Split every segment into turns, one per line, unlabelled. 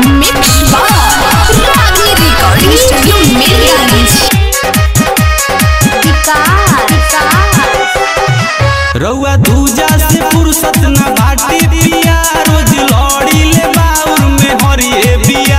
Mix Bar Ragni Recording Studio Mirgani
रउआ दूजा से फुर्सत न बाटे पिया रोज लड़ी ले बाउर में हरिए बिया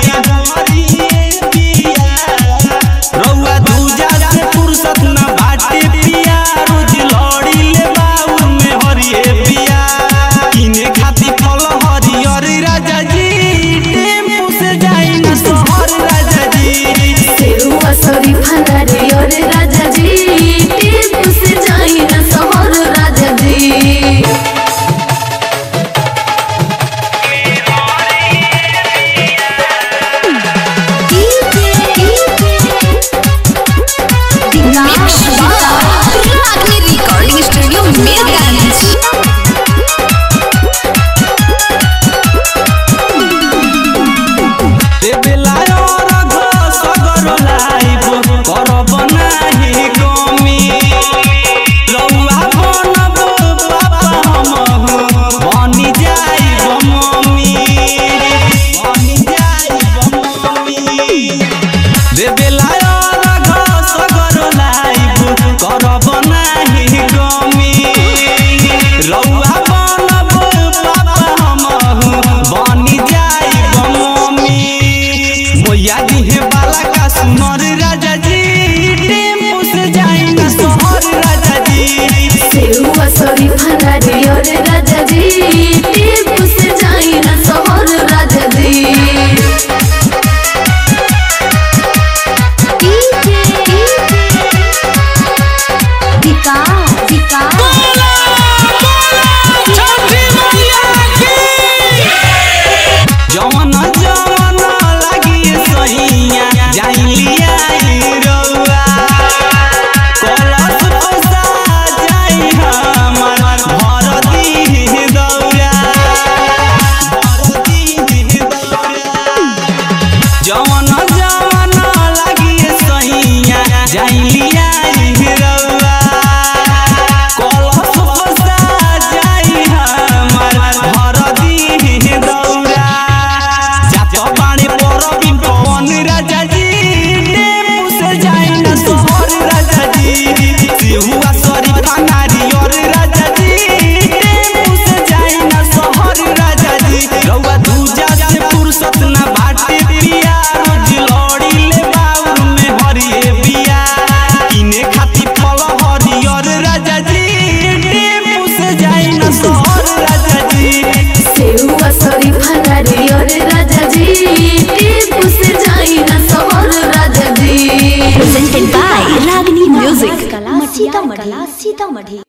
रउआ दूजा से फुर्सत न बाटे पिया रोज लड़ी ले बाउर में हरिए बिया किने खाती फल हरियर राजा जी टेम्पू से जाई न शहर राजा जी
सेरुआ सरी फनारे और राजा जी टेम्पू से जाई ना शहर राजा जी
Mix Bar Ragni Recording Studio Mirgani
देबेला और घ सगर लाइब करब नाही कमी रउआ बनब पापा हमहु बनी जाइब मम्मी बनी जाइब मम्मी देबेला और घ सगर लाइब करब नाही कमी रउआ बनब पापा हमहु बनी जाइब मम्मी मोया दिहे बाला का सुनर राजा जी टेम्पू से जाई ना शहर राजा जी
सेरुआ सरी फनारे और राजा जी टेम्पू से जाई ना शहर राजा जी
जवन जवन लागी सहिया जाई लिया रउआ कलश पोसा जाई हमर भर दी दौरा भर दी दौरा जवन जवन लागी सहिया जाई लिया रउआ कलश पोसा जाई हमर भर दी दौरा जात बाणे परबी पवन राजा जी टेम्पू से जाई ना शहर राजा जी सिहुआ सरी फनारी और राजा जी टेम्पू से जाई ना शहर राजा जी रउआ दूजा से फुर्सत ना बाटे पिया रोज लड़ी ले बाउर में हरिए बिया किने खाती फल हरियर राजा जी टेम्पू से जाई ना शहर राजा जी
सेरुआ सरी फनारे और राजा जी टेम्पू से जाई ना शहर राजा जी
Presented by Ragni Music Sitamarhi